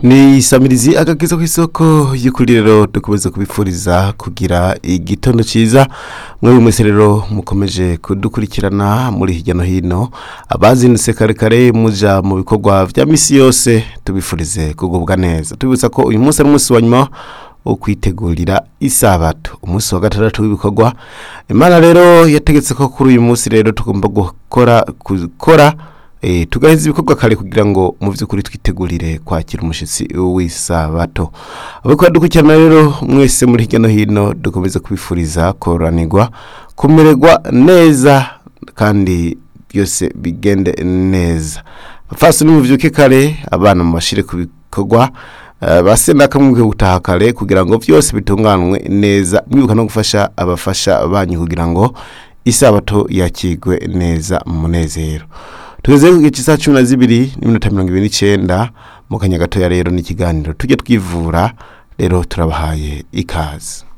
ni isamirizi agakiza ku isoko y'ukuri rero dukomeza kubifuriza kugira igitondo cyiza mwari mwese rero mukomeje kudukurikirana muri hirya no hino abazindutse kare kare mujya mu bikorwa bya minsi yose tubifurize kugubwa neza tubibutsa ko uyu munsi ari umunsi wa nyuma wo kwitegurira isabato umunsi wa gatandatu w'ibikorwa imana rero yategetse ko kuri uyu munsi rero tugomba gukora gukora tugaheza ibikorwa kare kugira ngo mu by'ukuri twitegurire kwakira umushyitsi w'isabato abakora dukurikirana rero mwese muri hirya no hino dukomeza kubifuriza kororanirwa kumererwa neza kandi byose bigende neza abafasi n'umubyuke kare abana mu mashire ku bikorwa base n'akamwe gutaha kare kugira ngo byose bitunganywe neza mwibuka no gufasha abafasha banyu kugira ngo isabato yakigwe neza munezero tugeze ku gice cya cumi na zibiri n'iminota mirongo ibiri n'icyenda mu kanya gatoya rero n'ikiganiro tujye twivura rero turabahaye ikaze